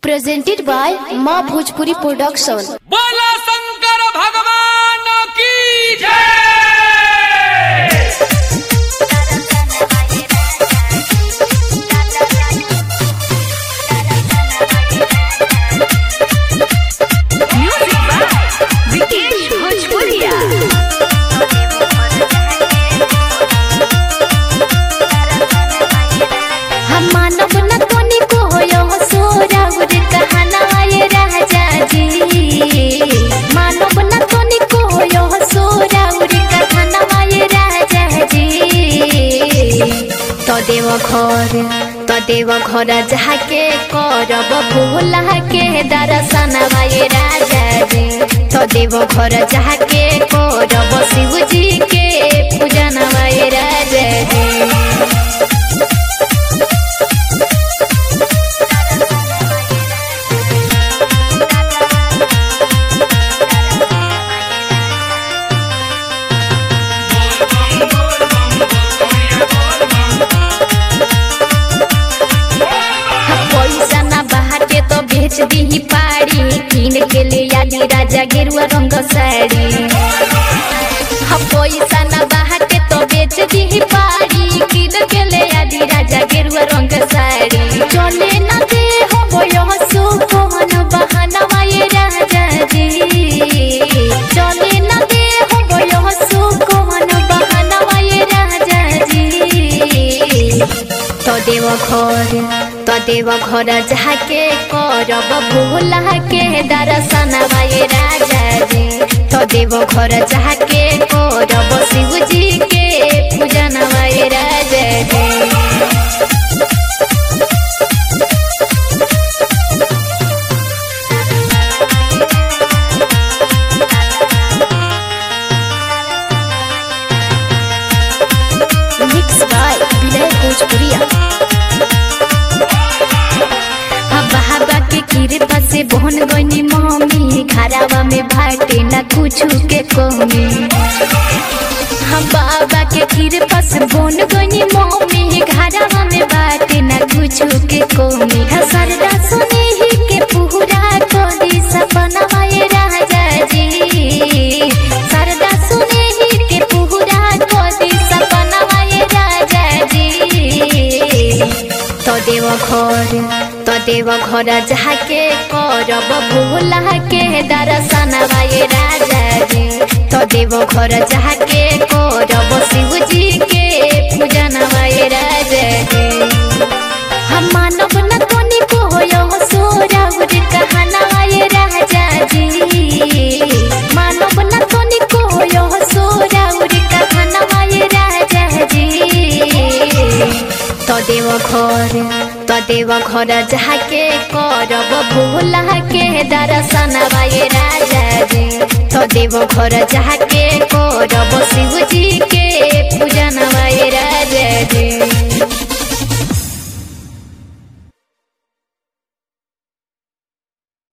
presented by Ma Bhojpuri Production. बोला शंकर भगवान की जय Music by Vikesh Bhojpuria. हम मानव न कोनी को होयो सोरा उर कहना ये राजा जी मानव न कोनी को होयो सोरा उर कहना ये राजा जी तो देव घर तो देव घर जाके करब भूला के दर्शन ये राजा जी तो देव घर जाके करब शिव जी के पूजन ये राजा जी पैसा ना बाटे तो बेच दी पारी कीन के ले आदि राजा गेरुआ रंग साड़ी हाँ पैसा ना बाटे तो बेच दी पारी कीन के ले आदि राजा गेरुआ रंग साड़ी चले ना दे हो बोयो सुपन बहाना ये राजा जी चले ना दे हो बोयो सुपन बहाना ये राजा जी तो देव घर तो देव घर जाके करब भूला के दर्शन ये राजा जी तो देव घर जाके करब शिव जी के पूजन ये राजा जी मिक्स बाय विनय भोजपुरिया हवा हवा के कृपा से बहन गनी मम्मी खराबा में भाटे ना कुछ के कमी हम बाबा के कृपा से बहन गनी मम्मी खराबा में भाटे ना कुछ के कमी सरदा सुने ही के पूरा कोदी सपना ये राजा जी सरदा सुने ही के पूरा कोदी सपना ये राजा जी तो देव घर तो देव घर जाके करब भूला के दर्शन ये राजा जी तो देव घर जाके करब शिव जी के पूजन ये राजा जी हम मानव न कोनी को होयो सोरा उर कहना ये राजा जी मानव न कोनी को होयो सोरा उर कहना ये राजा जी तो देव घर तो देव घर जाके करब भूला के दर्शन ये राजा जी तो देव घर जाके करब शिव जी के